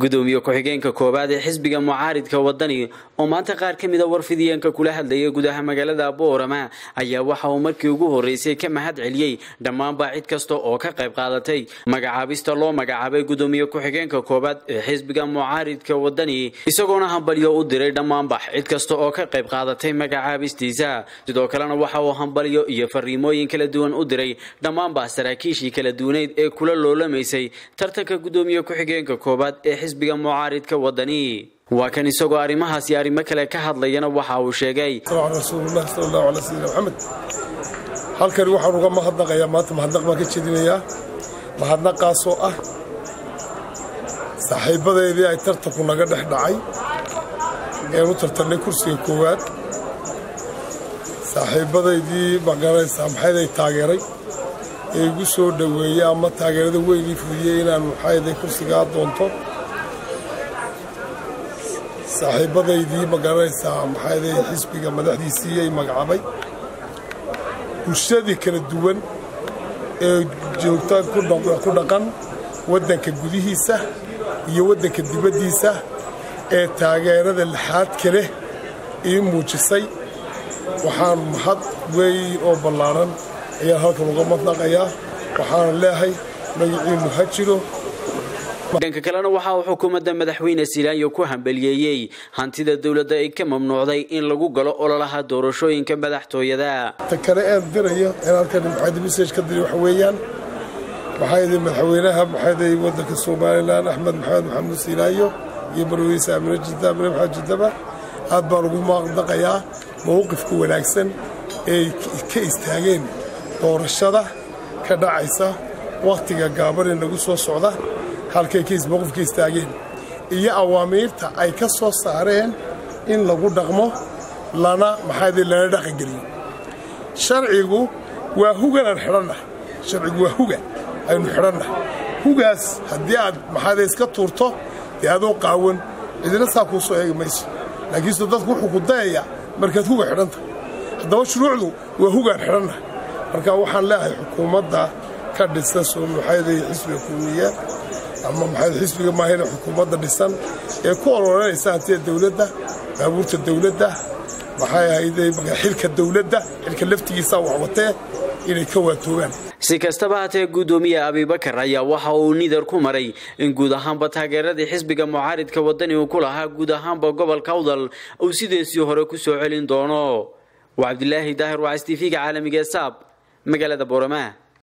gudoomiye ku-xigeenka koowaad ee xisbiga mucaaridka wadani oo maanta qaar ka mida warfidiyeenka kula hadlayay gudaha magaalada boorama ayaa waxa uu markii ugu horreysay ka mahad celiyey dhammaanba cid kasta oo ka qayb qaadatay magacaabista loo magacaabay gudoomiye ku-xigeenka koowaad ee xisbiga mucaaridka wadani isagoona hambalyo u diray dhammaanba cid kasta oo ka qayb qaadatay magacaabistiisa sidoo kalena waxa uu hambalyo iyo fariimooyin kala duwan u diray dhammaanba saraakiishii kala duwaneyd ee kula loolamaysay tartanka gudoomiye ku-xigeenka koowaad ee xisbiga mucaaridka wadani waa kan isagoo arrimahaas iyo arrimo kale ka hadlayana waxa uu sheegay rasuululah sal allahu ala sayidina maxamed halkani waxaan uga mahadnaqayaa maanta mahadnaq baan ka jeedinayaa mahadnaqaasoo ah saaxiibadeedii ay tartanku naga dhex dhacay ean u tartannay kursiga koowaad saaxiibadaydii magaranaysaa maxayday taageeray ee igu soo dhoweeyey ama taageerada weynii fudiyey inaan maxayday kursigaa doonto saaxiibadaydii magaranaysaa maxayday xisbiga madaxdiisii ay magacaabay bulshadii kala duwan ee joogta ku dhaqan waddanka gudihiisa iyo waddanka dibaddiisa ee taageerada lixaadka leh ii muujisay waxaan mahad weyn oo ballaaran ayaan halkan uga madnaqayaa waxaana leehay magaciinnu ha jiro dhanka kalena waxa uu xukuumadda madaxweyne silaanyo ku hambaliyeeyey hantida dowladda ay ka mamnuucday in lagu galo ololaha doorashooyinka madaxtooyada ta kale aan dirayo in halkan maxayd message ka diri waxa weeyaan maxaaydi madaxweynaha maxayday waddanka somalilan axmed maxamed maxamuud silaanyo iyo marweyse amine jidda amine maxamed jiddaba aad baan ugu maaqdaqayaa mowqifka wanaagsan ee ka istaageen doorashada ka dhacaysa wakhtiga gaabanee nagu soo socda halkay mowqifka istaageen iyo awaamiirta ay ka soo saareen in lagu dhaqmo lana maxaaydi lana dhaqangeliyo sharcigu waa hugan aan xidhannahay sharcigu waa huga aynu xidhannahay hugaas haddii aad maxaayda iska tuurto dee adoo qaawan cidina saa kuu soo eegi mayso laakiinse dadku wuxuu ku dayayaa markaad huga xidhantahay haddaba shuruucdu waa hugaan xidhannahay marka waxaan leeyahay xukuumadda ka dhisan maxayday xisbiga kulmiye ama maxay xisbiga maahayna xukuumadda dhisan ee ku ololanaysa hantida dawladda baabuurta dawladda maxay ahayday xilka dawladda xilka laftigiisa waxwatee inay ka waatoobaan si kastaba hatee guddoomiye abibakar ayaa waxa uu nidar ku maray in guud ahaanba taageeradii xisbiga mucaaridka wadani uu ku lahaa guud ahaanba gobolka awdal uu sideesii hore ku soo celin doono waa cabdilaahi daahir waa s t v-ga caalamiga saab magaalada boorama